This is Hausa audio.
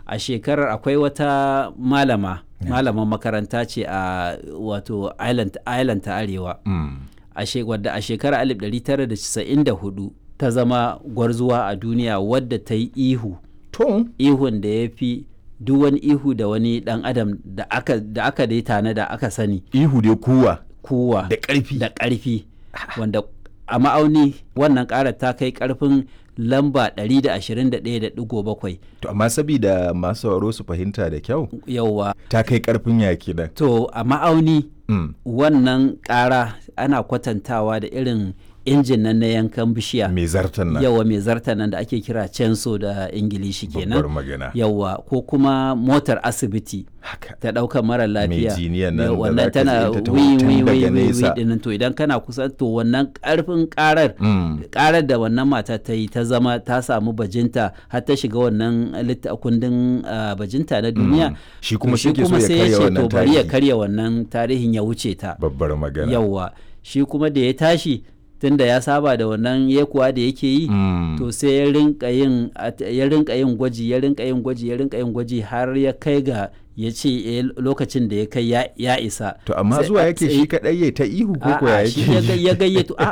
a shekarar akwai wata malama malaman makaranta ce a wato island, island ta arewa Mm. a she- wadda a shekarar 1994 ta zama gwarzuwa a duniya wadda ta yi ihu To, ihun da ya fi duk wani ihu da wani dan adam da aka da aka dai tana da aka sani ihu dai kuwa kowa da ƙarfi. da ƙarfi wanda a ma'auni wannan ƙarar ta kai ƙarfin lamba 121.7 To, amma sabida masu sauraro su fahimta da kyau, yauwa ta kai ƙarfin yaki nan. to a ma'auni Mm. wannan ƙara ana kwatantawa da irin injin nan na yankan bishiya Mai zartan nan. yawa mai zarta nan da ake kira censo da ingilishi Babbar kenan magana. yawa ko kuma motar asibiti Haka. ta ɗaukar mara lafiya jiniyan nan Yau, da wannan zaka tana ji ta taho wi tun wi daga wi wi nesa. dinnan to idan kana kusa to wannan ƙarfin ƙarar Mm. karar da wannan mata ta yi ta zama ta samu bajinta har ta shiga wannan litta kundin ah, bajinta na duniya Mm. Shi to kuma shi ke so ya sai karya ce wannan to bari ya tarihi. karya wannan tarihin ya wuce ta Babbar magana. yawwa shi kuma da ya tashi tunda ya saba da wannan yekuwa da yake yi Mm. to sai ya rinka yin at- ya rinka yin gwaji ya rinka yin gwaji ya rinka yin gwaji har ya kai ga ya ce eh, lokacin da ya kai ya- ya isa To amma Sai zuwa a- yake sai- shi kaɗai ya ta ihu ko ko ya A'a, shi ya ga- yake? ya gayyato a